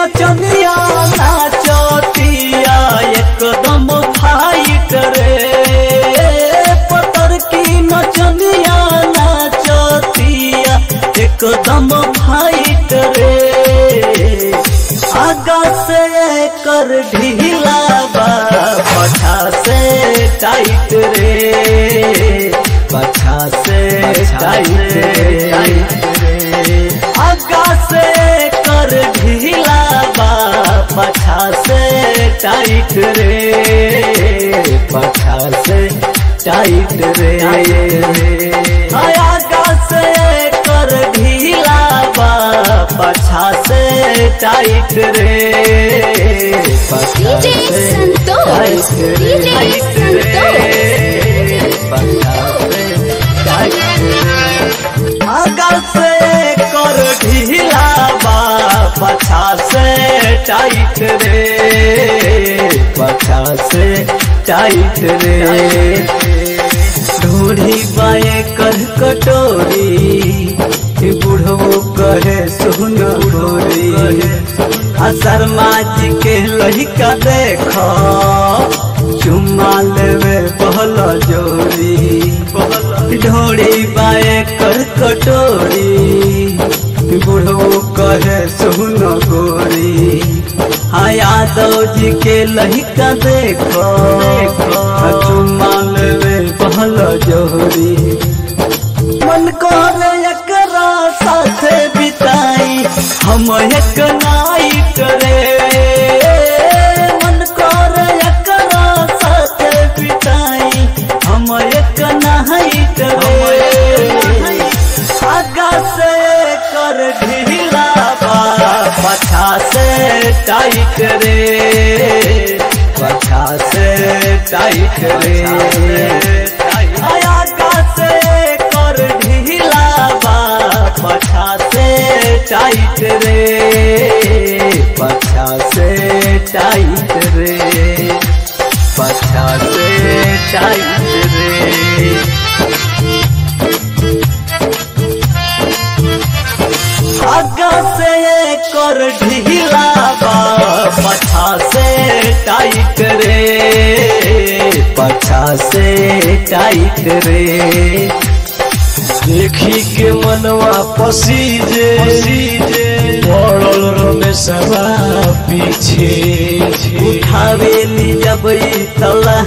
नचनिया नाचतिया एकदम फाइट रे पतर की नचनिया नाचतिया एकदम फाइट रे आगा से कर ढीला बा पछा से टाइट रे पछा से टाइट रे आगा से कर ढीला बा पछा से टाइट रे पछा से टाइट रे आगा से कर ढीला बा पछा से टाइट रे पछा DJ से संतोष, टाइट रे, DJ टाइट रे, पछा से टाइट रे। आगा से कर ढीला बा पछा से टाइट रे पछा से टाइट रे ढूढ़ी बाए कर कटोरी बुढ़ो कहे सुन ढोरी आ शर्मा जी के लड़का देख चुम्मा लेवे पहल जोरी ढोड़ी बाए कर कटोरी बुढ़ो कहे सुन गोरी हाँ यादव जी के लड़का देखो चुम्मा लेवे पहल जोरी मन करे एकरा साथे बिताई हम एक नाइट रे मन करे एकरा साथे बिताई हम एक नाइट रे आगा से कर ढीला बा पछा से टाइट रे पछा से टाइट रे आगा से कर ढीला बा पछा से टाइट रे पछा से टाइट रे पछा से टाइट रे आगा से कर ढीला बा पछा से टाइट रे पछा से टाइट रे देखी के मनवा पसीजे पड़ल रमेशवा पीछे उठावेली जब ई तला